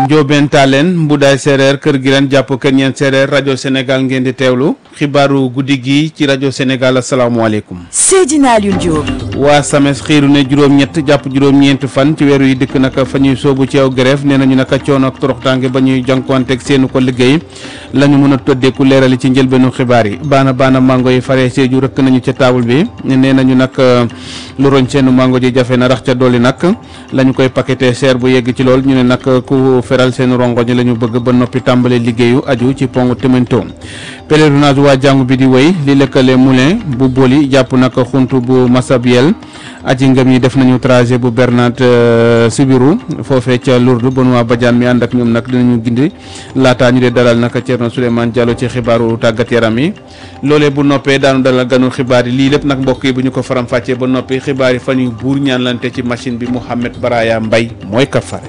Ndiobène Talen Mbudaay séeréer kër gi leen jàpp kër ñeen séeréer rajo Sénégal ngeen di teewlu xibaaru guddi gi ci rajo Sénégal asalaamualeykum. Seydina Alioune Diop. waa SAMES xiiru ne juróom-ñett jàpp juróom-ñeent fan ci weeru yi dëkk naka fa ñuy soobu ci aw grève nee nañu naka coono ak toroxtaange ba ñuy jànkuwanteeg seenu ko liggéey la ñu mën a tëddeeku leerali ci njëlbeenu xibaar yi baana baana mango yi faree seeju rëkk nañu ca taabul bi nee nañu nag lu roñ seenu mango ji jafe na rax ca dolli nag la ñu koy paqueté cher bu yegg ci lool ñu ne nag ku feral seen rongoñ la ñu bëgg ba noppi tàmbale liggéeyu aju ci pont Témento pèlerinage waa jàngu bi di wéy li lëkkale moulin bu boli jàpp nag xuntu bu Massabielle aji ngëm yi def nañu trajet bu Bernat Sibiru foofee ca Lourdes Benoît Badiane mi ànd ak ñoom nag dinañu gindi laataa ñu dee dalal nag Thierno Souleymane Diallo ci xibaaru tàggat yaram yi loolee bu noppee daanu dalal ganu xibaar yi lii lépp nag mbokk yi bu ñu ko faram fàccee ba noppi xibaar yi fan yu buur ñaanlante ci machine bi Mouhamed Baraya Mbay mooy kafare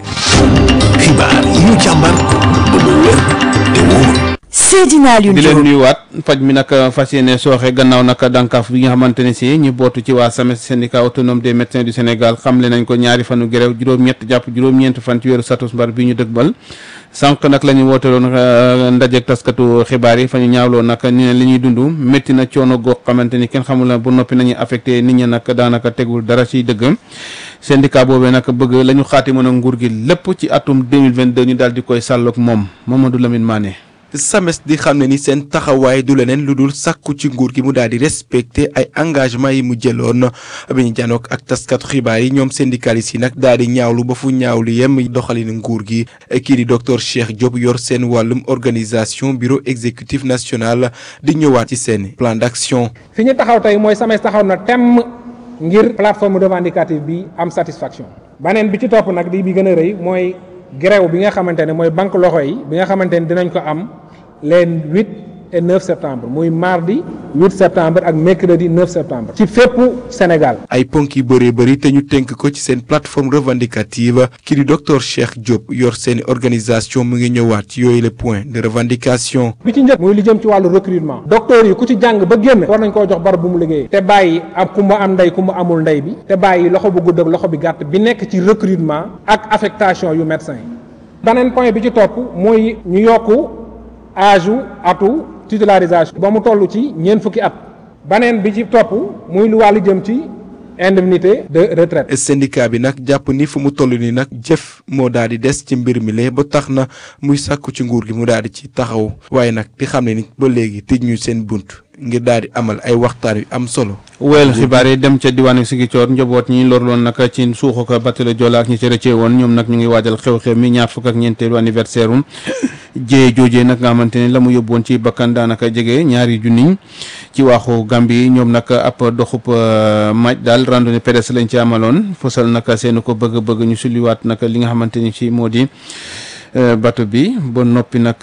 xibaar yi ñu càmbar ba mu wér te wóor Seydina Alioune di leen Diop. nuyuwaat faj mi nag fas yéene sooxe gannaaw nag dànkaaf bi nga xamante ne si ñu bootu ci waa SAMES syndicat autonome des médecins du Sénégal xamle nañ ko ñaari fanu grève juróom-ñett jàpp juróom-ñeent fan ci weeru satus mbar bi ñu dëgbal sànq nag la ñu wooteloon ndajeek taskatu xibaar yi fa ñu ñaawloo nag ñu ne li ñuy dund métti na coono goo xamante ni kenn xamul na bu noppi nañuy affecté nit ñi nag daanaka tegul dara ci dëgg syndicat boobee nag bëgg la ñu xaati mën a nguur gi lépp ci atum 2022 ñu daal di koy sàlloog moom Mamadou Lamine Mané SAMES di xam ne ni seen taxawaay du leneen lu dul sàkku ci nguur gi mu daal di respecté ay engagement yi mu jëloon bi ñu janook ak taskatu xibaar yi ñoom syndicalistes yi nag daal di ñaawlu ba fu ñaawlu yem doxalin nguur gi kii di docteur Cheikh Diop yor seen wàllum organisation bureau exécutif national di ñëwaat ci seen plan d'action. fi ñu taxaw tey mooy SAMES taxaw na temm ngir plateforme revendicative bi am satisfaction baneen bi ci topp nag di bi gën a rëy mooy grève bi nga xamante ne mooy banque loxo yi bi nga xamante ne dinañ ko am les 8 et 9 septembre muy mardi 8 septembre ak mercredi 9 septembre ci fépp Sénégal ay ponk yu bëree bëri te ñu tënk ko ci seen plateforme revendicative kii di docteur Cheikh Diop yor seen organisation mu ngi ñëwaat ci yooyu les points de revendication. bi ci njëkk muy li jëm ci wàllu recrutement docteur yi ku ci jàng ba génn war nañ koo jox barab bu mu liggéey te bàyyi am ku ma am ndey ku ma amul ndey bi te bàyyi loxo bu gudd ak loxo bi gàtt bi nekk ci recrutement ak affectation yu médecin yi beneen point bi ci topp mooy ñu yokku âge u atu titularisation ba mu toll ci ñeent fukki at beneen bi ci topp muy lu wàllu jëm ci indemnité de retraite syndicat bi nag jàpp ni fu mu toll nii nag jëf moo daal di des ci mbir mi lee ba tax na muy sàkku ci nguur gi mu daal di ci taxaw waaye nag di xam ne ni ba léegi tëj ñu seen bunt ngir daal di amal ay waxtaan yu am solo. weel xibaar yi dem ca diwaanu Sigicoor njaboot ñi lorloon nag ci suuxu ko bateau Joola ak ñi ci rëcce woon ñoom nag ñu ngi waajal xew-xew mi ñaar fukk ak ñeenteelu anniversaire um jee joojee nag nga xamante ne la mu yóbboon ci bakkan daanaka jege ñaari junniñ ci waaxu Gambie ñoom nag ab doxub maj daal randonnée pédestre lañ ci amaloon fosal nag seen ko bëgg-bëgg ñu sulliwaat nag li nga xamante ni ci moo di bateau bi ba noppi nag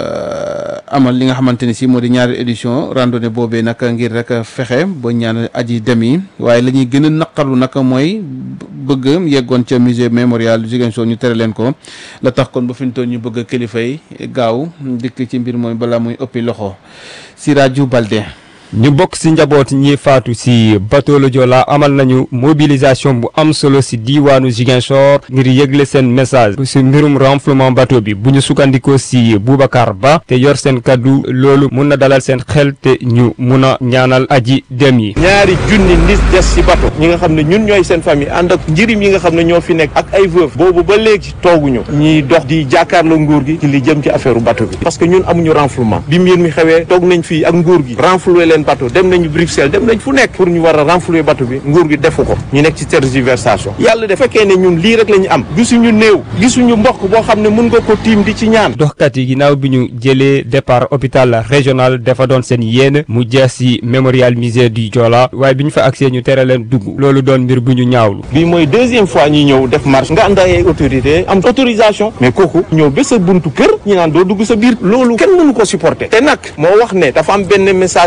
amal li nga xamante ni si moo di ñaari édition randonnée boobee nag ngir rek fexe ba ñaan aji dem yi waaye la ñuy gën a naqarlu nag mooy bëgg yeggoon ca musée mémorial Ziguinchor ñu tere leen ko la tax kon ba fi ñu toll ñu bëgg kilifa yi gaaw dikk ci mbir mooy balaa muy ëppi loxo Siraju Balde. ñu bokk ci njaboot ñi faatu ci bateau le Joola amal nañu mobilisation bu am solo ci diiwaanu Ziguinchor ngir yëgle seen message ci mbirum renflouement bateau bi bu ñu sukkandikoo ci Boubacar Ba te yor seen kaddu loolu mun na dalal seen xel te ñu mun a ñaanal aji dem yi. ñaari junni nit des ci bateau ñi nga xam ne ñun ñooy seen famille ànd ak njirim yi nga xam ne ñoo fi nekk ak ay veuve boobu ba léegi tooguñu ñiy dox di jàkkaarloo nguur gi ci li jëm ci affaire bateau bi parce que ñun amuñu renflouement bi mbir mi xewee toog nañ fii ak nguur gi renflouer leen bateau dem nañu Bruxelles dem nañ fu nekk pour ñu war a renflouer bateau bi nguur gi defu ko ñu nekk ci tergiversation yàlla de fekkee ne ñun lii rek la ñu am gisuñu néew gisuñu mbokk boo xam ne mun nga ko tiim di ci ñaan doxkat yi ginnaaw bi ñu jëlee départ hôpital régional dafa doon seen yéen mu jeex ci mémorial musée du Joola waaye bi ñu fa agsee ñu tere leen dugg loolu doon mbir bu ñu ñaawlu bii mooy deuxième fois ñuy ñëw def marche nga ànd ay autorité am autorisation mais kooku ñëw ba sa buntu kër ñi naan doo dugg sa biir loolu kenn mënu ko supporter te nag moo wax ne dafa am benn message bu jógee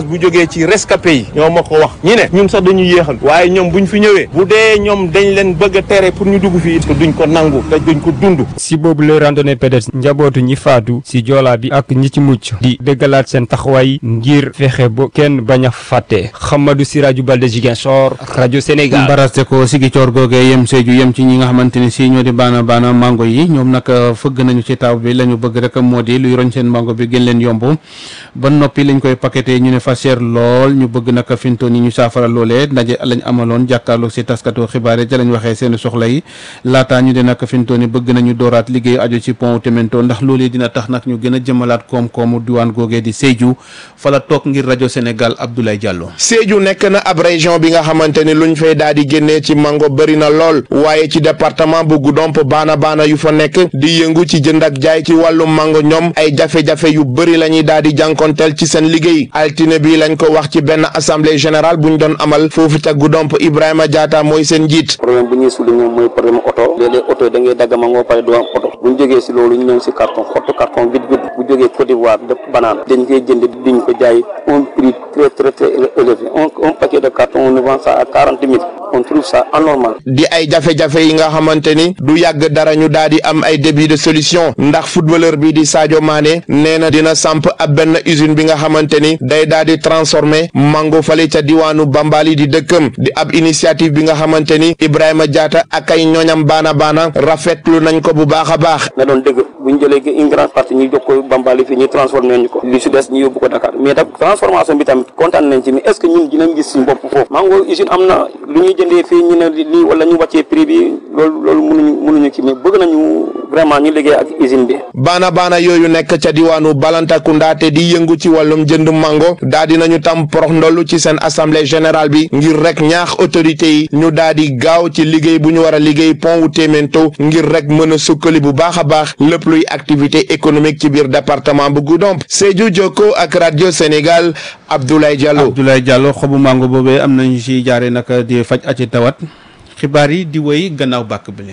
jugee ci rescapé yi ñoo ma ko wax ñi ne ñun sax dañu yéexal waaye ñoom buñ fi ñëwee bu dee ñoom dañ leen bëgg a tere pour ñu dugg fii te duñ ko nangu te duñ ko dund si boobu la randonnée pédestre njabootu ñi faatu si joolaa bi ak ñi ci mucc di dëggalaat seen taxawaay ngir fexe ba kenn bañ a fàtte Xamadou Siraju Balde Ziguinchor rajo Sénégal mbaraste ko sigi coor googee yem Sédhiou yem ci ñi nga xamante ni si ñoo di baana baana mango yi ñoom nag fëgg nañu ci taw bi la ñu bëgg rek moo di luy roñ seen mango bi gën leen yomb ba noppi lañ koy paqueté ñu ne fa cher lool ñu bëgg nag fintoon yi ñu saafara loolee ndaje lañ amaloon jàkkaarloog si taskatu xibaar yi ca lañ waxee seen soxla yi laataa ñu de nag fintoon yi bëgg nañu dooraat liggéeyu aju ci pont Temento ndax loolee dina tax nag ñu gën a jëmalaat koom-koomu diwaan googee di Sédhiou fa la toog ngir rajo Sénégal Abdoulaye Diallo. Sédhiou nekk na ab région bi nga xamante ni luñ fay daal di génnee ci mango bëri na lool waaye ci département bu Goudomp baana baana yu fa nekk di yëngu ci jënd ak jaay ci wàllum mango ñoom ay jafe-jafe yu bëri la ñuy daal di jànkonteel ci seen liggéey altine bi lañ ko wax ci benn assemblée générale bu ñu doon amal foofu ca Goudomp Ibrahima Diatta mooy seen njiit. problème bu ñuy souligner mooy problème oto léeg-léeg oto yi da ngay dagg mango pare du am oto bu ñu jógee si loolu ñu ñëw si carton xottu carton vide vide bu jógee Côte d'Ivoire def banane dañ koy jënd diñ ko jaay un prix très très très élevé un un paquet de carton on vend ça à quarante mille on trouve ça anormal. di ay jafe-jafe yi nga xamante ni du yàgg dara ñu daal di am ay début de solution ndax footballeur bi di Sadio Mané nee na dina samp ab benn usine bi nga xamante ni day daal di transformer mango fale ca diwaanu Bambali di dëkkam di ab initiative bi nga xamante ni Ibrahima Diatta ak ay ñooñam baana baana rafetlu nañ ko bu baax a baax. na doon dëgg bu ñu jëlee une grande partie ñu jox ko Bambali fii ñu transformé ñu ko li si des ñu yóbbu ko Dakar mais tam transformation bi tamit kontaan nañ ci mais est ce que ñun dinañ gis suñu bopp foofu mango usine am na lu ñuy jëndee fii ñu ne lii wala ñu wàccee prix bi loolu loolu mënuñu mënuñu ci mais bëgg nañu vraiment ñu liggéey ak usine bi. baana baana yooyu nekk ca diwaanu Balantakunda te di yëngu ci wàllum jënd mango daa di nañu tam porox ndollu ci seen assemblée générale bi ngir rek ñaax autorités yi ñu daa di gaaw ci liggéey bu ñu war a liggéey pont wu Témento ngir rek mën a sukkali bu baax a baax lépp luy activité économique ci biir département bu Goudomp Sédhiou Jokko ak radio Sénégal Abdoulaye Diallo. Abdoulaye Diallo xobu mango boobee am nañu ci jaare nag di faj aci tawat xibaar yi di woy gannaaw bàkk bi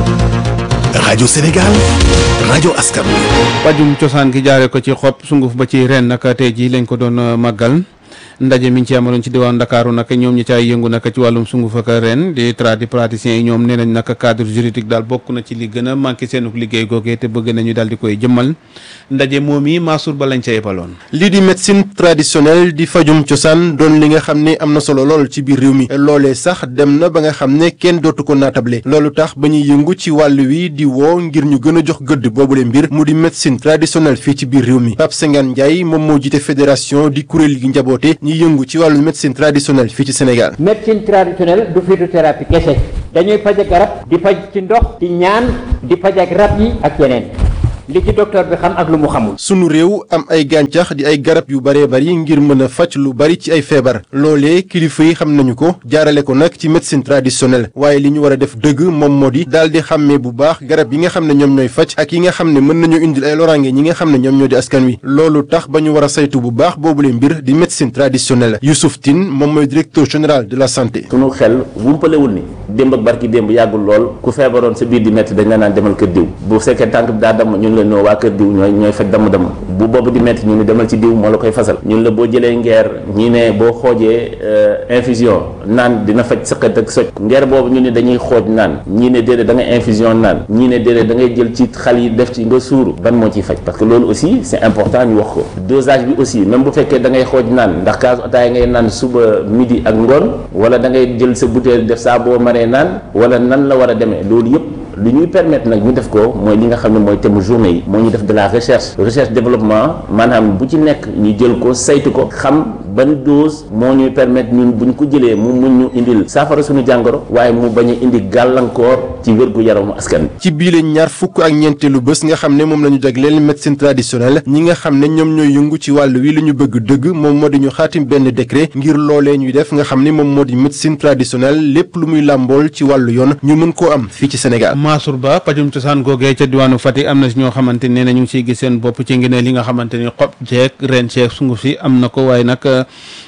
rajo Sénégal rajo askan wi. pajum cosaan gi jaare ko ci xob sunguf ba ci ren nag tey jii lañ ko doon màggal ndaje mi ñu ci amaloon ci diwaan Ndakaaru nag ñoom ñi caay yëngu nag ci wàllum sunguf ak ren di tradipraticiens yi ñoom nee nañ nag cadre juridique daal bokk na ci li gën a manqué seen liggéey googee te bëgg nañu daal di koy jëmmal ndaje moom yi Mansour ba lañ ca yebaloon. lii di médecine traditionnelle di fajum cosaan doon li nga xam ne am na solo lool ci biir réew mi loolee sax dem na ba nga xam ne kenn dootu ko naatable loolu tax ba ñuy yëngu ci wàll wi di woo ngir ñu gën a jox gëdd boobule mbir mu di médecine traditionnelle fii ci biir réew mi Pape Sengane Ndiaye moom moo jiite fédération di kuréel gi njaboote ñi yëngu ci wàllu médecine traditionnelle fii ci Sénégal. médecine traditionnelle du phytothérapie kese dañuy faj ak garab di faj ci ndox di ñaan di faj ak rab yi ak yeneen li ci docteur bi xam ak lu mu xamul. sunu réew am ay gàncax di ay garab yu bëree bëri ngir mën a faj lu bari ci ay feebar loolee kilifa yi xam nañu ko jaarale ko nag ci médecine traditionnelle waaye li ñu war a def dëgg moom moo di daal di xàmmee bu baax garab yi nga xam ne ñoom ñooy faj ak yi nga xam ne mën nañu indil ay loraange ñi nga xam ne ñoom ñoo di askan wi loolu tax ba ñu war a saytu bu baax boobule mbir di médecine traditionnelle Youssouf Tine moom mooy directeur général de la santé. sunu xel wumpalewul ni démb ak barki démb yàggul lool ku feebaroon sa biir di métti dañ la naan demal kër diw bu fekkee tànk bi daa damm ñun la noo waa kër diw ñooy ñooy faj damm-damm bu boobu di métti ñu ni demal ci diw moo la koy fasal ñun la boo jëlee ngeer ñii ne boo xoojee infusion naan dina faj sëqat ak soj ngeer boobu ñu ni dañuy xooj naan ñii ne déedéet da ngay infusion naan ñii ne déedéet da ngay jël ci xal yi def ci nga suuru ban moo ciy faj parce que loolu aussi c'est important ñu wax ko dosage bi aussi même bu fekkee da ngay xooj naan ndax kaasu ataaya ngay naan suba midi ak ngoon wala da ngay jël sa bouteille def saa boo maree naan wala nan la war a demee loolu yëpp li ñuy permettre nag ñu def ko mooy li nga xam ne mooy thème journée yi moo ñu def de la recherche recherche développement maanaam bu ci nekk ñu jël ko saytu ko xam ban dose moo ñuy permettre ñun bu ñu ko jëlee mu mun ñu indil saafara suñu jàngoro waaye mu bañ a indi gàllankoor ci wérgu yaramu askan ci biile ñaar fukk ak ñeenteelu bés nga xam ne moom la ñu jagleel médecine traditionnelle ñi nga xam ne ñoom ñooy yëngu ci wàll wi li ñu bëgg dëgg moom moo di ñu xaatim benn décret ngir loolee ñuy def nga xam ne moom moo di médecine traditionnelle lépp lu muy làmbool ci wàllu yoon ñu mën koo am fii ci Sénégal. Mansour Ba pajum cosaan googee ca diwaanu Fatick am na si ñoo xamante ne ñu ngi siy gis seen bopp ci ngi ne li nga xamante ni xob jeeg ren ceeg sunguf si am na ko waaye nag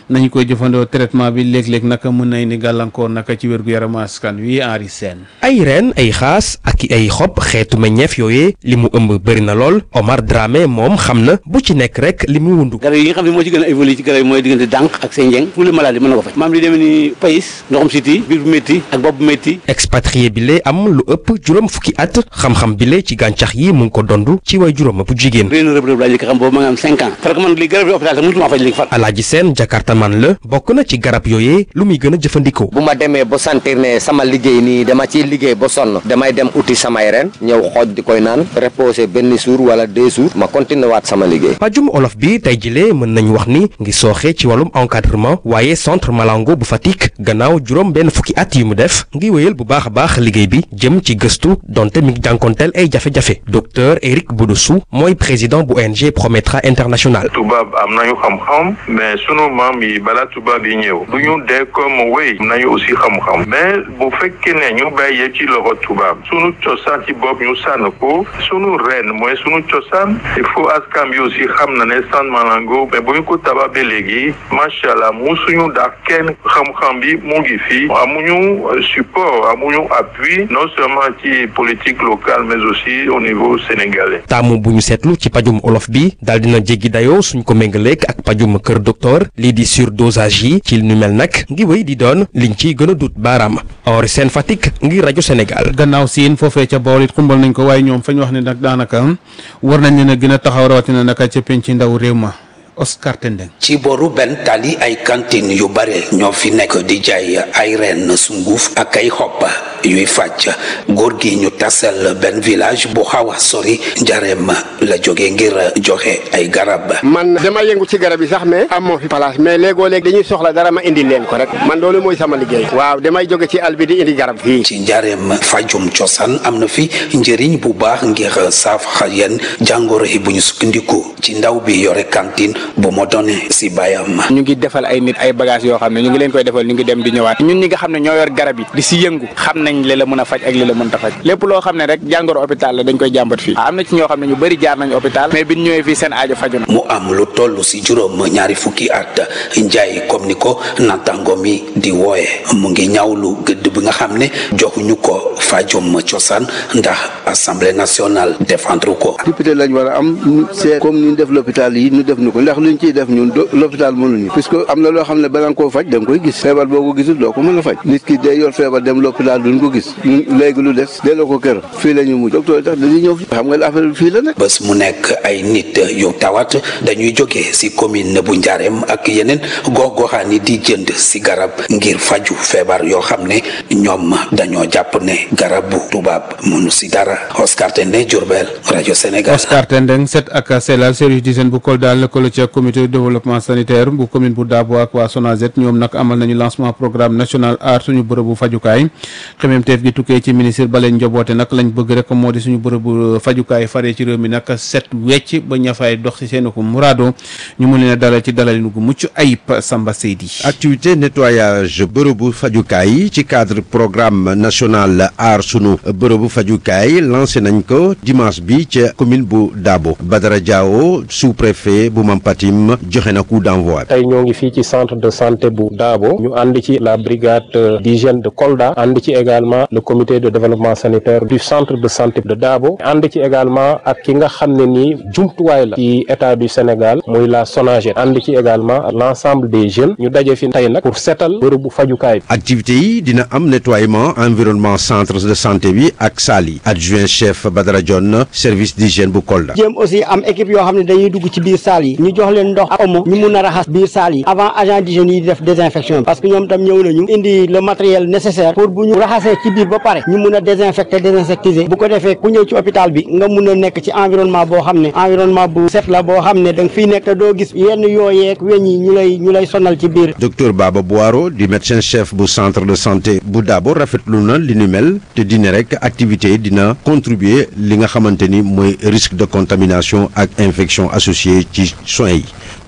nañu koy jëfandoo traitement bi léeg-léeg naka mën na indi gàllankoor naka ci wérgu yaramu askan wi Henri Sène ay reen ay xaas ak ay xob xeetu meññeef yooyee li mu ëmb bëri na lool Omar Dramé moom xam na bu ci nekk rek li mu wundu garab yi nga xam ne moo ci gën a évolué ci garab yi mooy diggante dànq ak senjeng pour les maladies mën na ko faj maam li demee ni payis ndoxum siti biir bu métti ak bopp bu métti expatrié bi lee am lu ëpp juróom fukki at xam-xam bi lee ci gàncax yi mu ngi ko dondu ci way juróom bu jigéen réy na rëb rëb laa njëkk xam boobu ma nga am cinq ans parce que man li garab yi hôpital sax mënutuma faj léegi far Alaaji Seen jakartaman la bokk na ci garab yooyee lu muy gën a jëfandikoo bu ma demee ba sentir ne sama liggéey nii dama ciy liggéey ba sonn damay dem uti samay ren ñëw xooj di koy naan reposer benn jour wala deux jours ma continuer waat sama liggéey pajum olof bi tey jilee mën nañu wax ni ngi sooxee ci wàllum encadrement waaye centre Malango bu Fatick gannaaw juróom benn fukki at yi mu def ngi wéyal bu baax a baax liggéey bi jëm ci gëstu donte mi ngi jànkonteel ay jafe-jafe docteur Eric Boudoussou mooy président bu ONG Prometra International tubaab am nañu xam-xam mais sunu maam yi bala tubaab yi ñëw du ñu dee comme wéy am nañu aussi xam-xam mais bu fekkee ne ñu bàyyee ci loxo tubaab sunu cosaan ci bopp ñu sànn ko sunu ren mooy sunu cosaan il faut askan bi aussi xam na ne San Malango mais bu ñu ko tabax ba léegi macha allah musuñu daa kenn xam-xam bi mu ngi fi amuñu support amuñu appui non seulement ci politique locale mais aussi au niveau sénégalais. taamu bu ñu seetlu ci pajum olof bi daal dina jéggi dayoo suñ ko méngaleek ak pajum kër docteur lii di surdosage yi ci lu mel nag ngi wéy di doon liñ ciy gën a dut baaraam Henri Sène Fatick ngir rajo Sénégal. gannaaw siin foofee ca bool it xumbal nañ ko waaye ñoom fañ wax ne nag daanaka war nañ leen a gën a taxaw rawatina naka ca penc ndaw réew ma Oscar Tendeng ci boru benn tali ay cantine yu bare ñoo fi nekk di jaay ay reen sunguf ak ay xob yuy fàcc góor gi ñu tasal benn village bu xaw a sori njareem la jóge ngir joxe ay garab. man dama yëngu ci garab yi sax mais amoo fi place mais léegoo léeg dañuy soxla dara ma indi leen ko rek man loolu mooy sama liggéey. waaw damay jóge ci àll bi di indi garab fii. ci njareem fajum cosaan am na fi njëriñ bu baax ngir saafara yenn jàngoro yi bu ñu sukkandiku ci ndaw bi yore cantine bu ma doone si bayam. ñu ngi defal ay nit ay bagages yoo xam ne ñu ngi leen koy defal ñu ngi dem di ñëwaat ñun ñi nga xam ne ñoo yor garab yi di si yëngu xam nañ li la mën a faj ak li la mën ta faj lépp loo xam ne rek jàngoro hôpital la dañ koy jàmbat fii am na ci ñoo xam ne ñu bëri jaar nañ hôpital mais bi ñu ñëwee fii seen aajo faju na mu am lu toll si juróom ñaari fukki at njaay comme ni ko natango mi di wooye mu ngi ñaawlu gëdd bi nga xam ne joxuñu ko fajum cosaan ndax assemblée nationale défendre ko. député lañ war a am c'est comme ni ñu def l'hôpital yi ñu def ñu ko ndax luñ ciy def ñun l'hôpital mënuñu puisque am na loo xam ne bala nga koo faj da nga koy gis feebar boo ko gisul doo ko mën a faj nit ki day yor feebar dem l'hôpital duñ ko gis ñun léegi lu des delloo ko kër fii la ñu mujj docteur tax dañuy ñëw fi xam nga affaire bi fii la nekk. bés mu nekk ay nit yu tawat dañuy jóge si commune bu Njaareem ak yeneen gox-goxaan yi di jënd si garab ngir faju feebar yoo xam ne ñoom dañoo jàpp ne garabu tubaab mënu si dara Oscar Tendeng Diourbel rajo Sénégal. Oscar Tendeng set ak selal service d'hygiène bu Kolda lëkkaloo ca comité de développement sanitaire bu commune bu Dabo ak waa SONAGED ñoom nag amal nañu lancement programme national aar suñu bërëbu fajukaay xememteef gi tukkee ci ministre ba leen njoboote nag lañ bëgg rek moo di suñu bërëbu fajukaay faree ci réew mi nag set wecc ba ña fay dox ci seen ko muraado ñu mun leen a dalal ci dalalinu gu mucc ayib Samba Seydi activité nettoyage bërëbu fajukaay yi ci cadre programme national aar sunu bërëbu fajukaay lancé nañ ko dimanche bi ca commune bu Dabo Badara Diawo sous-préfet bu Mampatim joxe na coup d'envoi tey ñoo ngi fii ci centre de santé bu Dabo ñu ànd ci la brigade d'hygiène de Kolda ànd ci également le comité de développement sanitaire du centre de santé de Dabo ànd ci également ak ki nga xam ne nii jumtuwaay la ci état du Sénégal muy la SONAGED ànd ci également l'ensemble des jeunes ñu daje fi tey nag pour seetal bërëbu fajukaay bi activité yi dina am nettoiement environnement centre de santé bi ak salle yi adjoint chef Badara Dione service d'hygiène bu Kolda jéem aussi am équipe yoo xam ne dañuy dugg ci biir salle yi ñu jox leen ndox ak omo ñu mun a raxas biir salle yi avant agent d'hygiène yi di def désinfection bi parce que ñoom tam ñëw nañu indi le matériel nécessaire pour bu ñu raxasee ci biir ba pare ñu mun a désinfecter désinsectiser bu ko defee ku ñëw ci hôpital bi nga mun a nekk ci environnement boo xam ne environnement bu set la boo xam ne da nga fiy nekk te doo gis yenn yooyeeg weñ yi ñu lay ñu lay sonal ci biir docteur Baba Boiro di médecin chef bu centre de santé bu Dabo rafetlu na li ni mel te dina rek activité yi dina contribuer li nga xamante ni mooy risque de contamination ak infection associée ci soins yi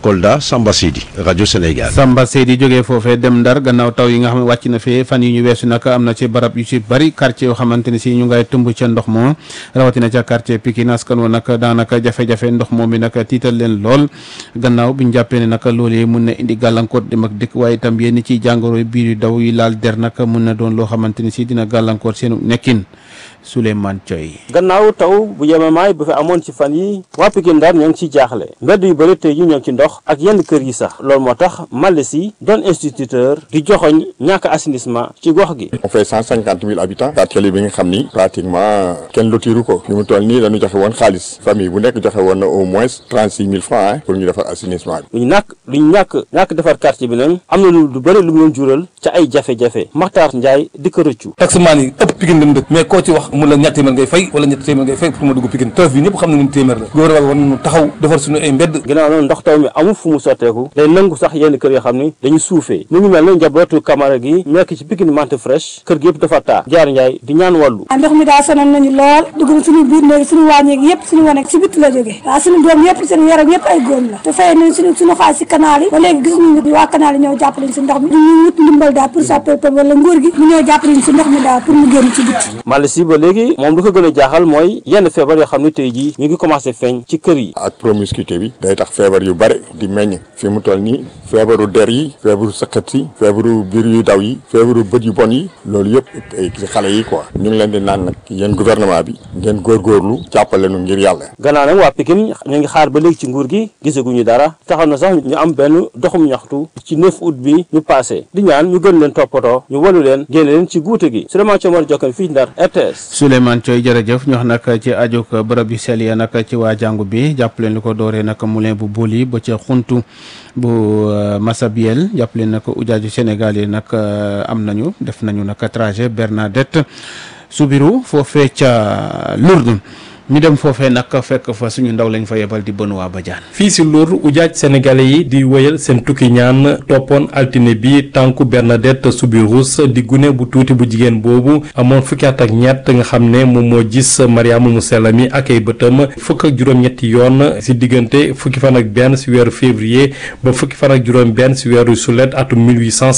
Kolda Samba Sidi rajo Sénégal. Samba Seydi jógee foofee dem Ndar gannaaw taw yi nga xam ne wàcc na fee fan yi ñu weesu nag am na ci barab yu ci bari quartier yoo xamante ne si ñu ngay tëmb ca ndox moo rawatina ca quartier Pikine askan wa nag daanaka jafe-jafe ndox moom mi nag tiital leen lool gannaaw bi ñu jàppee ne nag loolee mun na indi gàllankoor dem ak dëkk waaye itam yenn ci jàngoro biir yu daw yi laal der nag mun na doon loo xamante ne si dina gàllankoor seenu nekkin Souleymane Thioy gannaaw taw bu yemamaay bu fi amoon ci fan yi waa Pikine Ndar ñoo ngi ciy jaaxle mbedd yu bëri tey yi ñoo ngi ci ndox ak yenn kër yi sax loolu moo tax Malle si doon instituteur di joxoñ ñàkk assainissement ci gox gi on fait cent cinquante mille habitants quartier bi nga xam ni pratiquement kenn lotiru ko fi mu toll nii dañu joxe woon xaalis famille bu nekk joxe woon na au moins trente six mille francs pour ñu defar assainissement bi lu ñu nàkk lu ñu ñàkk ñàkk defar quartier bi nag am na lu lu bëri lu mu leen jural ca ay jafe-jafe Maxtaar Njaay di ko rëccu taximaan yi ëpp Pikine lañ dëkk mais koo ci wax mu la ñett téeméer ngay fay wala ñett téeméer ngay fay pour ma dugg Pikine tëf bi ñëpp xam nañu téeméer la gouvernement war nañu taxaw defar suñu ay mbedd ginnaaw noonu ndox taw mi amul fu mu sotteeku day nangu sax yenn kër yoo xam ni dañu suufee mu ngi mel ne njabootu Camara gi nekk ci Pikine Mante Fresh kër gi yëpp dafa taa jaar Njaay di ñaan wàllu ndox mi daa sonal nañu lool dugg na suñu biir néeg suñu wàññeeg yëpp suñu wane ci bitti la jógee waaw suñu doom yëpp seen yaram yëpp ay góom la te fay nañ suñu suñu xaalis ci canal yi ba léegi gis ñu ni waa canal yi ñëw jàppaleñ si ndox mi ñu wut ndimbal daal pour sa peuple wala nguur gi mu ñëw jàppaleñ si ndox mi daal pour mu génn ci bitti Malle si ba léegi moom lu ko gën a jaaxal mooy yenn feebar yoo xam ne tey jii ñu ngi commencé feeñ ci kër yi ak promiscuité bi day tax feebar yu bare di meññ fi mu toll nii feebaru der yi feebaru sëqat yi feebaru biir yu daw yi feebaru bët yu bon yi loolu yëpp ay ci xale yi quoi ñu ngi leen di naan nag yéen gouvernement bi ngeen góorgóorlu jàppale nu ngir yàlla gannaaw nag waa Pikine ñu ngi xaar ba léegi ci nguur gi gisaguñu dara taxaw na sax ñu am benn doxum ñaxtu ci 9 août bi ñu passé di ñaan ñu gën leen toppatoo ñu walu leen génne leen ci guute gi Souleymane Thiomar Jokkan fii Ndar RTS Souleymane Thioy jërëjëf ñu wax nag ci ajuk bërëb yu sell ya nag ci waa jàngu bi jàpp leen li ko dooree nag moulin bu Boli ba ca xuntu bu Massabielle jàpp leen nag ujaaju Sénégal yi nag am nañu def nañu nag trajet Bernadette Soubirou foofee ca Lourdes ñu dem foofee nag fekk fa suñu ndaw lañ fa yebal di Benoît Badiane fii si Lour ujaaj sénégalais yi di wéyal seen tukki ñaan toppoon altine bi tànku Bernadette Soubirous di gune bu tuuti bu jigéen boobu amoon fukki at ak ñett nga xam ne moom moo gis Mariama mu sell mi ak ay bëtam fukk ak juróom-ñetti yoon si diggante fukki fan ak benn si weeru février ba fukki fan ak juróom benn si weeru sulet atum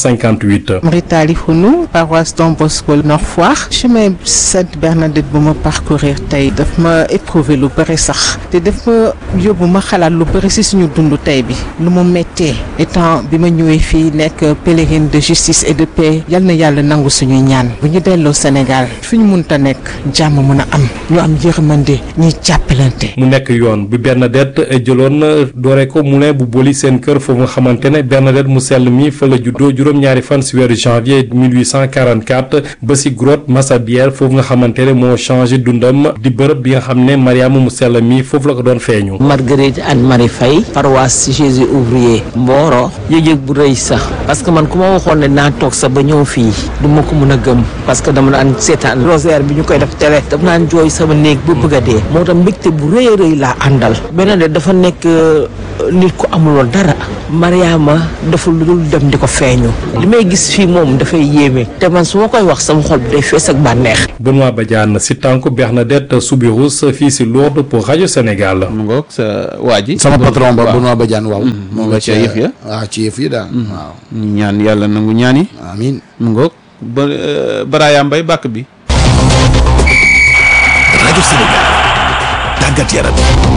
1858. Ritali Hounou paroisse Don Bosco Nord Foire chemin Sainte Bernadette bu ma parcourir tey daf ma éprouvé lu bëri sax te daf ma yóbbu ma xalaat lu bëri si suñu dund tey bi lu mu méttee étant bi ma ñëwee fii nekk pèlerine de justice et de paix yal na yàlla nangu suñuy ñaan bu ñu delloo Sénégal fi ñu munta nekk jàmm mën a am ñu am yërmande ñuy jàppalante. mu nekk yoon bi Bernadette jëloon doore ko moulin bu boli seen kër foofu nga xamante ne Bernadette mu sell mi fa la juddoo juróom-ñaari fan si weeru janvier 1844 ba si grotte Massabielle foofu nga xamante ne moo changé dundam di bërëb bi nga xam ne Mariama mu sell mi foofu la ko doon feeñu. Marguerite Anne Marie Faye paroisse Jésus ouvrier Mboro yëg-yëg bu rëy sax parce que man ku ma waxoon ne naa toog sax ba ñëw fii du ma ko mën a gëm parce que dama daan seetaan rosaire bi ñu koy def télé dama naan jooy sama néeg ba bëgg a dee moo tax mbégte bu rëy a rëy laa àndal beneen de dafa nekk nit ku amuloon dara Mariama dafa lu dul dem di ko feeñu li may gis fii moom dafay yéeme te man su ma koy wax sama xol bi day fees ak bànneex Benoît Badiane si tànku Bernadette Soubirous fii si Lourdes pour rajo Sénégal. mu ngoog sa waa ji. sama patron ba Benoît Badiane waaw. moom nga ci yëf ya waaw ci yëf yi daal. waaw ñu ñaan yàlla nangu ñaani. amiin mu ngoog ba Baraya Mbay bàkk bi. rajo Sénégal tàggat yaram.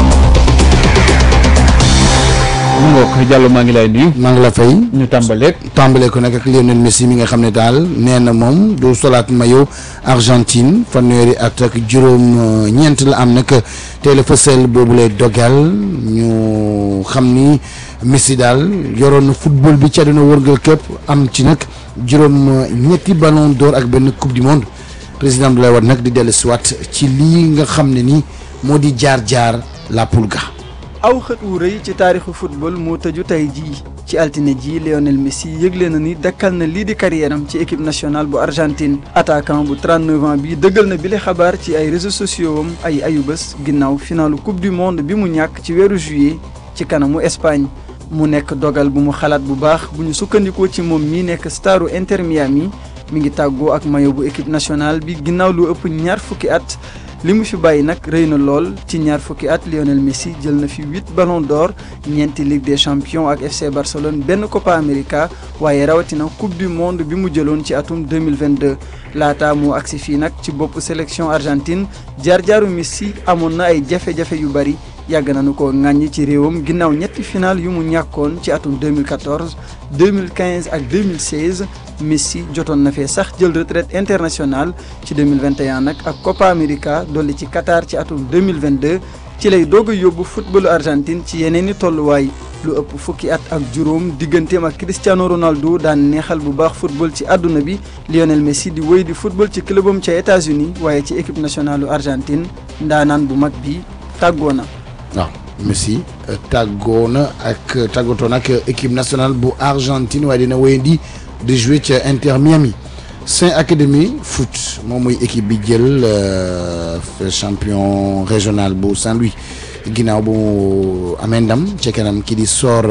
mu ngoog Diallo maa ngi lay nuyu. maa ngi la fay. ñu tàmbaleeg. tàmbalee ko nag ak Lionel Messi mi nga xam ne daal nee na moom du solaat maillot Argentine fanweeri at ak juróom ñeent la am nag tey la fësal boobu lay dogal ñu xam ni Messi daal yoroon na football bi ca dina wërngal képp am ci nag juróom ñetti ballon d'or ak benn coupe du monde président Abdoulaye Wade nag di dellu siwaat ci lii nga xam ne ni moo di jaar-jaar la Pulga. aw xët wu rëy ci taarixu football moo tëju tey jii ci altine jii Lionel Messi yëgle na ni dakkal na lii di carrière am ci équipe nationale bu Argentine attaquant bu 39 ans bi dëggal na bile xabaar ci ay réseaux sociaux am ay ayubés ginnaaw finalu coupe du monde bi mu ñàkk ci weeru juillet ci kanamu Espagne mu nekk dogal bu mu xalaat bu baax bu ñu sukkandikoo ci moom mii nekk staru Inter Miami mi ngi tàggoo ak maillot bu équipe nationale bi ginnaaw lu ëpp ñaar fukki at li mu fi bàyyi nag rëy na lool ci ñaar fukki at Lionel Messi jël na fi huit ballons d'or ñeenti Ligue des champions ak FC Barcelone benn Copa América waaye rawatina coupe du monde bi mu jëloon ci atum 2022 laata mu agsi fii nag ci bopp sélection Argentine jaar-jaaru Messi amoon na ay jafe-jafe yu bari yàgg nañu ko ŋàññi ci réewam ginnaaw ñetti final yu mu ñàkkoon ci atum 2014 2015 ak 2016 Messi jotoon na fee sax jël retraite internationale ci 2021 nag ak Copa América dolli ci Qatar ci atum 2022 ci lay doog a yóbbu footballu Argentine ci yeneen i tolluwaay lu ëpp fukki at ak juróom digganteem ak Cristiano Ronaldo daan neexal bu baax football ci àdduna bi Lionel Messi di wéy di football ci clubam ca États-Unis waaye ci équipe nationale Argentine ndaanaan bu mag bi tàggoo na. waaw Messi tàggoo na ak tàggatoo nag équipe nationale bu Argentine waaye dina wéyandi di jouer ca Inter Miami Saint Académie foot moom muy équipe bi jël champion régional bu Saint-Louis ginnaaw bu amee ndam ca kanam kii di Sor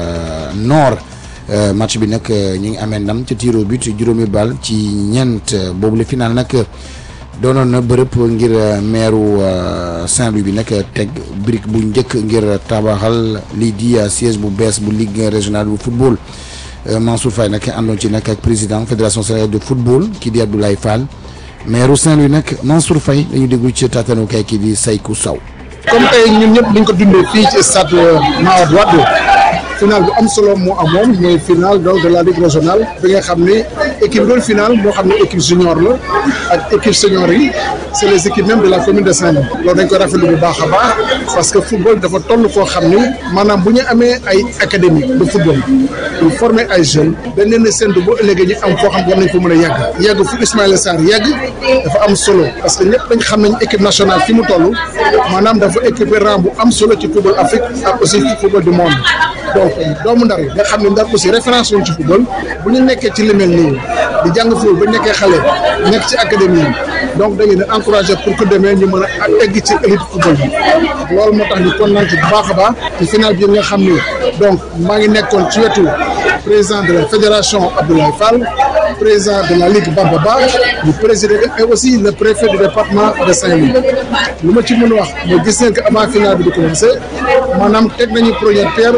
Nord match bi nag ñu ngi amee ndam ca tiro but juróomi bal ci ñeent boobu la final nag. doonoon na bërëb ngir meeru Saint-Louis bi nag teg brique bu njëkk ngir tabaxal lii di siège bu bees bu ligue régionale bu football Mansour Faye nag àndoon ci nag ak président fédération sénégalaise de football kii di Abdoulaye Fall meeru Saint-Louis nag Mansour Faye dañu déglu ci taatanukaay kii di Saykou Sow. comme tey ñun ñëpp dañ ko dundee fii ci stade Mawade Wade final bu am solo moo amoon mooy final donc de la ligue régionale bi nga xam ni équipe doon final moo xam ne équipe junior la ak équipe senior yi c' est les équipes même de la commune de Saint-Louis loolu dañ ko rafetlu bu baax a baax parce que football dafa toll foo xam ni maanaam bu ñu amee ay académie de football pour former ay jeunes dañ leen a séntu bu ëllëgee ñu am foo xam war nañ ko mën a yàgg yàgg fu Ismaïla Sarr yàgg dafa am solo parce que ñëpp dañ xam nañ équipe nationale fi mu toll maanaam dafa équipé rang bu am solo ci football Afrique ak aussi ci football du monde donc doomu ndar nga xam ne ndar aussi référence woon ci football bu ñu nekkee ci li mel nii di jàng football ba ñu nekkee xale nekk ci académie yi donc dañu ne encouragé pour que demee ñu mën a egg ci élite football bi loolu moo tax ñu kontaan ci bu baax a baax ci final bi nga xam ni donc maa ngi nekkoon ci wetu président de la fédération Abdoulaye Fall président de la ligue Bamba Ba du président et aussi le préfet du département de Saint-Louis lu ma ci mën a wax mooy gis nañ que avant final bi di commencé maanaam teg nañu première pierre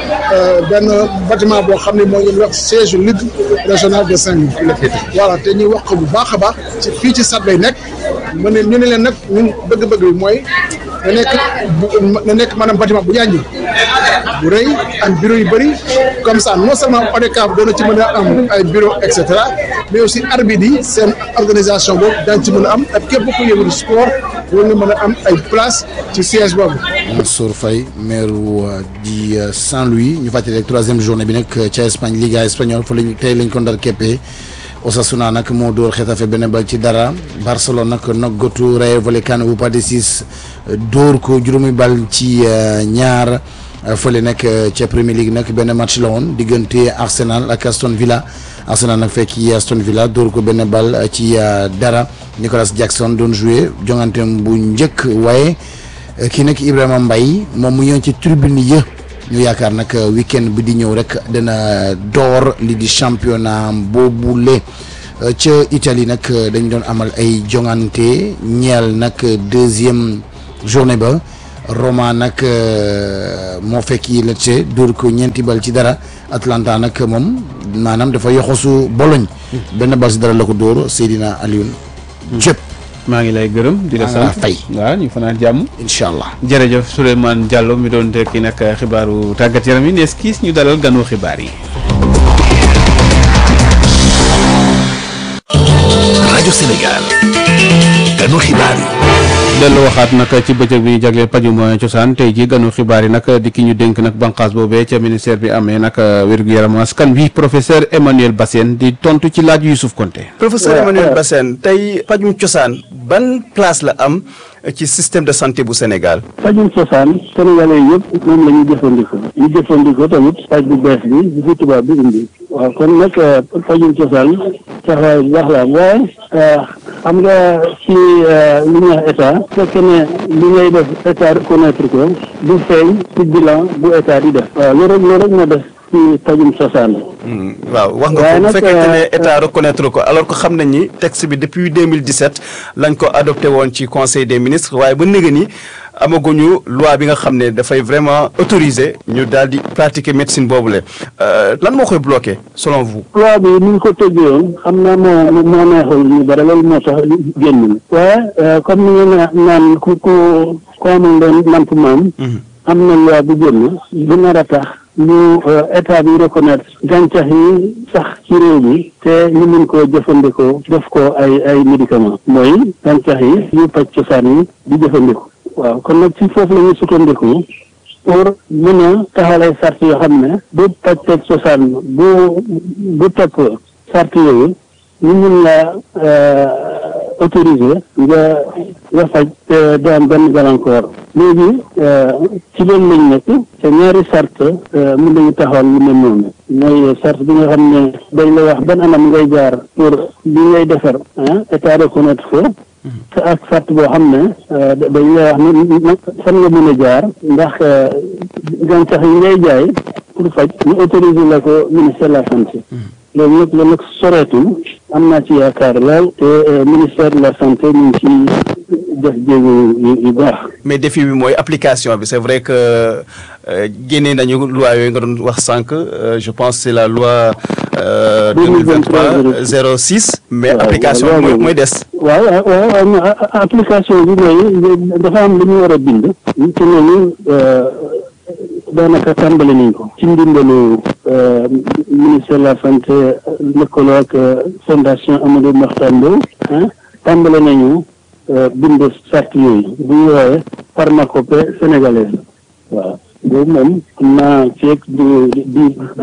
benn bâtiment boo xam ne moo ngi wax siège ligue régionale de Saint-Louis voilà te ñuy wax ko bu baax a baax ci fii ci stade lay nekk mu ne ñu ne leen nag ñun bëgg-bëgg bi mooy na nekk na nekk maanaam bâtiment bu yànji bu rëy am bureau yu bëri comme ça non seulement ODCAV doona ci mën a am ay bureau et cetera mais aussi arbitre yi seen organisation boobu daañu ci mën a am ak képp ku yëngu sport war nga mën a am ay place ci siège boobu. Mansour Faye maire di Saint-Louis ñu fàttali rek troisième journée bi nag ca Espagne Liga espagnole fa lañ tey lañ ko ndar keppee Osasuna nag moo dóor Xetafe benn bal ci dara Barcelone nag noggatu Rayo Vallecano bu Pathé Ciss dóor ko juróomi bal ci ñaar fële nag ca Premier League nag benn match la woon diggante Arsenal ak Aston Villa Arsenal nag fekk Aston Villa dóor ko benn bal ci dara Nicolas Jackson doon joué jonganteem bu njëkk waaye kii nag Ibrahima Mbaye moom mu ñëw ci tribune yi ñu yaakaar nag weekend bi di ñëw rek dana door li di championnat boobule ca Italie nag dañu doon amal ay jongante ñeel nag deuxième journée ba Roma nag moo fekk yi Lecce dóor ko ñeenti bal ci dara Atlanta nag moom maanaam dafa yoxosu Bologne benn bal ci dara la ko dóor Seydina Alioune Diop maa ngi lay gërëm di la sant fay waaw ñu fanaan jàmm incha allah jërëjëf Souleymane Diallo mi doon tekki nag xibaaru tàggat yaram yi nees kiis ñu dalal ganu xibaar yi rajo Sénégal ganu xibaar yi dellu waxaat nag ci bëccëg bi ñu jagleel pajum cosaan tey ji ganu xibaar yi nag di ki ñu dénk nag banqaas boobee ca ministère bi amee nag wér-gu-yaram askan wi professeur Emmanuel Bassène di tontu ci laaj Youssouf Konté professeur Emmanuel Bassène tey pajum cosaan ban place la am ci système de santé bu Sénégal pajum cosaan sénégalais yëpp moom la ñu jëfandikoo ñu jëfandikoo tamit paj bu bees bi bi fi tubaab bi indi waaw kon nag pajum cosaan taxawaay bu baax la waaye xam nga ci li ñuy wax état bu fekkee ne li ngay def état reconnaître ko du feeñ ci bilan bu état di def waaw loolu rek loolu rek moo def ci pajum cosaan waaw wax nga Waaye ko bu nag, fekkente ne euh, état reconnaître ko alors que xam nañ ni texte bi depuis 2017 lañ ko adopté woon ci conseil des ministres waaye ba nëgë ni amaguñu loi bi nga xam ne dafay vraiment autorisé ñu daal di pratiquer médecine boobule Euh, lan moo koy bloqué selon vous. loi bi ni ñu ko tëggee woon xam naa moo moo neexul ñu bari loolu moo tax génn waaye euh, comme ni nga na- naan ku ku ku amul doon namp maam am na loi bu génn bu nar a tax ñu euh, état bi reconnaître gàncax yi sax ci réew mi te ñu mun koo jëfandikoo def ko ay ay médicament mooy gàncax yi yu paj cosaan yi di jëfandikoo waaw kon nag ci foofu la ñu sukkandiku pour mën a taxawal ay sart yoo xam ne bu pàcceeg cosaan bu bu topp sart yooyu ñu mun la autorisé nga nga faj te doo am benn gàllankoor léegi ci loolu lañ nekk te ñaari sart mun nañu taxawal lu mel noonu mooy sart bi nga xam ne dañ la wax ban anam ngay jaar pour li ngay defar ah état reconnaître ko te ak sart boo xam ne dañ lay wax ne nag fan nga mën a jaar ndax gàncax yi ngay jaay pour faj ñu autorisé la ko ministère de la santé loolu nag loolu nag soreetul am naa ci yaakaar lool te ministère de la santé ñu ngi ci def jéego yu yu baax mais défi bi mooy application bi c'est vrai que euh, génnee nañu loi yooyu nga doon wax sànq euh, je pense c'est la loi euh, 2023 06 mais application bi mooy mooy des waaw waaw waaw mais application bi mooy dafa am lu ñu war a bind te loolu daanaka tàmbali nañ ko ci ndimbalu ministère de la santé lëkkaloo ak fondation Amadou Mahtar Mbow ah tàmbali nañu bind sart yooyu bu ñu woowee pharmacopée sénégalaise waaw boobu moom xam naa feeg di di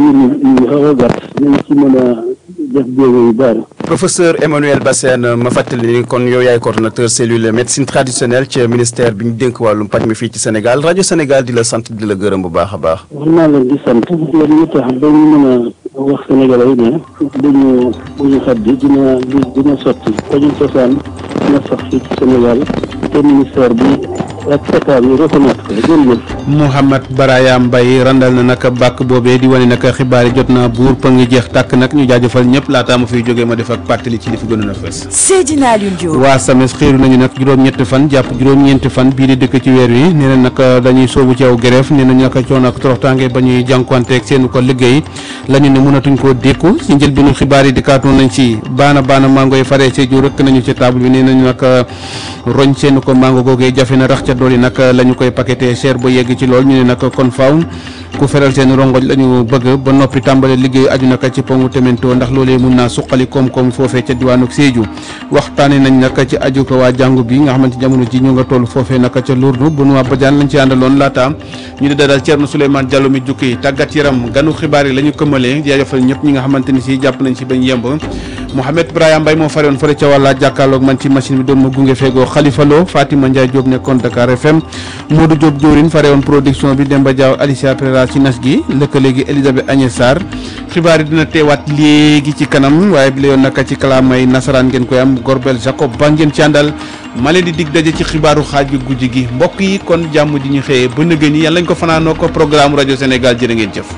di xaw a gàtt nañ ci mën a def jéego yu bari professeur Emmanuel Bassène ma fàttali ni kon yow yaay coordonnateur cellule médecine traditionnelle ci ministère bi ñu dénk wàllum paj mi fii ci Sénégal rajo Sénégal di la sant di la gërëm bu baax a baax. war naa leen di sant yéen ñu tax ba ñu mën a wax sénégalais yi ne dañu bu ñu xat bi dina dina sotti pajum cosaan dina sax fii ci Sénégal te ministère bi ak état bi reconnaître ko jërëjëf Mouhamed Baraya Mbaye randal na nag bàkk boobee di wane nag xibaar yi jot naa buur pa ngi jeex tàkk nag ñu jaajëfal ñëpp laataa ma fiy jógee ma def ak pàttali ci li fi gënoon a fës. Seydina Alioune Diop. waa SAMES xiiru nañu nag juróom-ñetti fan jàpp juróom-ñeenti fan bii di dëkk ci weer wi nee na nag dañuy soobu ci aw grève nee nañu nag coono ak toroxtaange ba ñuy jànkuwanteeg seen ko liggéey la ñu ne mënatuñ koo dékku ci njëlbéenu xibaar yi di kaatoon nañ ci baana baana mango yi faree ci ju rëkk nañu ci table bi nee nañu nag roñ seen ko mango googee jafe na rax ca dool yi nag la ñu koy paqueté cher ba yegg ci lool ñu ne nag kon faaw ku feral seen rongoñ la ñu bëgg ba noppi tàmbale liggéey aju naka ci pongu temento ndax loolee mun naa suqali koom-koom foofee ca diwaanu Sédhiou waxtaane nañ nag ci aju ko waa jàngu bi nga xamante jamono ji ñu nga toll foofee naka ca Lourdes Benoît Badiane lañ ci àndaloon laata ñu di dalal Thierno Souleymane Diallo mi jukki tàggat yaram ganu xibaar yi la ñu këmalee jaajëfal ñëpp ñi nga xamante ni si jàpp nañ si bañ yemb Mouhamed Brahima Mbaye moo faroon fële ca wàlla jàkkaarloog man ci machine bi doon ma gunge feegoo Khalifa Lo Fatima Ndiaye Diop nekkoon Dakar FM Modou Diop Diourine farewoon production bi Demba Diaw Alicia Pereira ci nas gi lëkkale gi Elisabeth Agnès Sarr xibaar yi dina teewaat léegi ci kanam waaye bi la yoon naka ci kalaamay nasaraan ngeen koy am Gorbel Jacob ba ngeen ci àndal ma leen di dig daje ci xibaaru xaaj bi guddi gi mbokk yi kon jàmm ji ñu xëyee ba nëgën yi yàlla lañ ko fanaanoo ko programme rajo Sénégal jërë ngeen jëf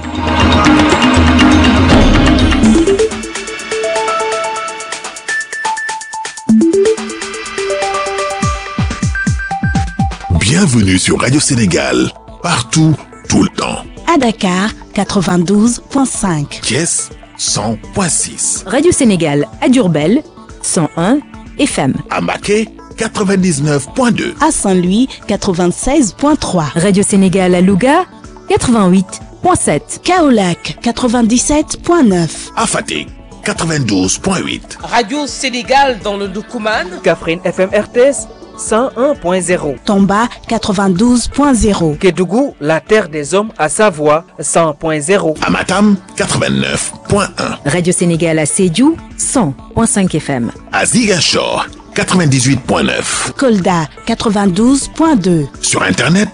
Bienvenue sur Radio Sénégal, partout, tout le temps. À Dakar, 92.5. Thiès, 100.6. Radio Sénégal à Durbel, 101 FM. À Maquet, 99.2. À Saint-Louis, 96.3. Radio Sénégal à Louga, 88.7. Kaolac, 97.9. À Fatick, 92.8. Radio Sénégal dans le Doukouman. Kaffrine FM RTS. 101.0. Tomba 92.0. Kédougou, la terre des hommes à Savoie 100.0. Amatam 89.1. Radio Sénégal à Sédhiou 100.5 FM. À Ziguinchor 98.9. Kolda 92.2. Sur internet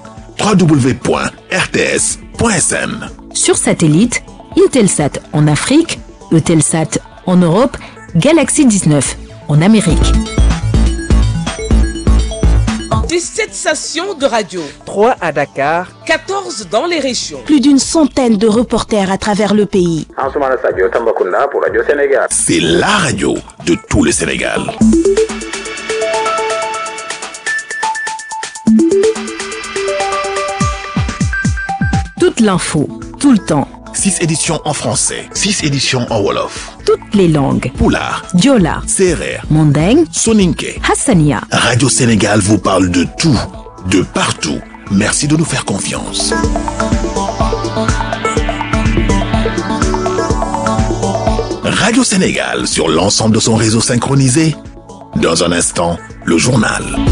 www.rts.sn. Sur satellite, Intelsat en Afrique, Eutelsat en Europe, Galaxy 19 en Amérique. 17 stations de radio, 3 à Dakar, 14 dans les régions. Plus d'une centaine de reporters à travers le pays. Ansoumana Sadio Tambacounda pour Radio Sénégal. C'est la radio de tout le Sénégal. Toute l'info, tout le temps, 6 éditions en français, 6 éditions en Wolof, toutes les langues. Poulard, Diola, Serer, Mandeng, Soninke. Hassania. Radio Sénégal vous parle de tout, de partout. Merci de nous faire confiance. Radio Sénégal sur l'ensemble de son réseau synchronisé. Dans un instant, le journal.